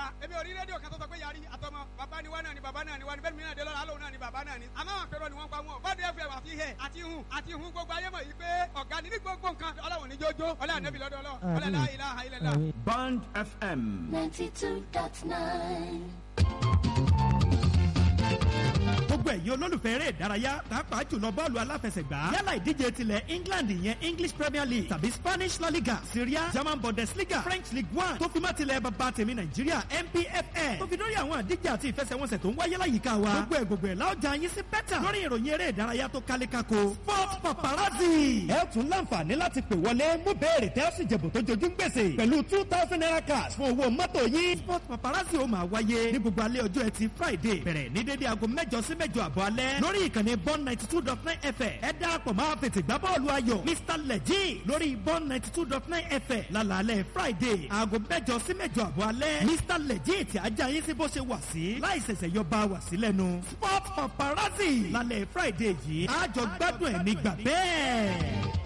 wa èmi ò rí rédíò kan tó sọ pé yarí àtọmọ bàbá ni wá náà ni bàbá náà ni wá ni bẹ́ẹ̀ mi náà dé lọ́la lóun náà ni bàbá náà ni àmọ́ àwọn àpérò ni wọ́n pa wọn bọ́ọ̀dù fm àti hẹ̀ àti hun àti hun gbogbo ayé mọ̀ yìí pé ọ̀gá ni ní gbogbo nǹkan ọlọ́run ní jójó ọlọ́run ànábì lọ́dọ̀ ọlọ́ ọlọ́run la ilaha illallah. Band FM. 92.9. gbogbo ẹ̀yin olólùfẹ́ eré ìdárayá pàápàá jùlọ bọ́ọ̀lù aláfẹsẹ̀gbá yálà ìdíje tilẹ̀ england ìyẹn english premier league tàbí spanish la liga syria german bundesliga french league one tó fi má tilẹ̀ bàbá tèmi nàìjíríà npfl tó fi dórí àwọn àdíje àti ìfẹsẹ̀wọnsẹ̀ tó ń wáyé láyìíká wa gbogbo ẹ̀ gbogbo ẹ̀ láọjà yín sí bẹ́tà lórí ìròyìn eré ìdárayá tó kálé kako sport paparazzi. ẹ tún láǹfààní láti pè wọlé mú béèrè tẹ́ ó sì jẹ̀bù tó jojú ń gbèsè pẹ̀lú two thousand naira cash fún owó mọ́tò yín. sport paparazzi ó máa wáyé ní gbogbo alẹ́ ọjọ́ ẹtì friday bẹ̀rẹ̀ ní dédé aago mẹ́jọ sí mẹ́jọ àbọ̀ alẹ́ lórí ìkànnì bọ́n ninety two dot nine fm ẹ darapọ̀ máa fètè gbá bọ́ọ̀lù ayọ̀ mr lẹ́jì lórí bọ́n ninety two dot nine fm lálàálẹ̀ friday aago mẹ́jọ sí mẹ́jọ àbọ̀ alẹ́ mr lẹ́jì tí ajá yín sí bó ṣe wà sí láì ṣẹ̀ṣẹ̀ yọ bá wà sí lẹ́nu sport paparazzi lálẹ́ friday yìí àjọ gbádùn ẹ̀ nígbà bẹ́ẹ̀.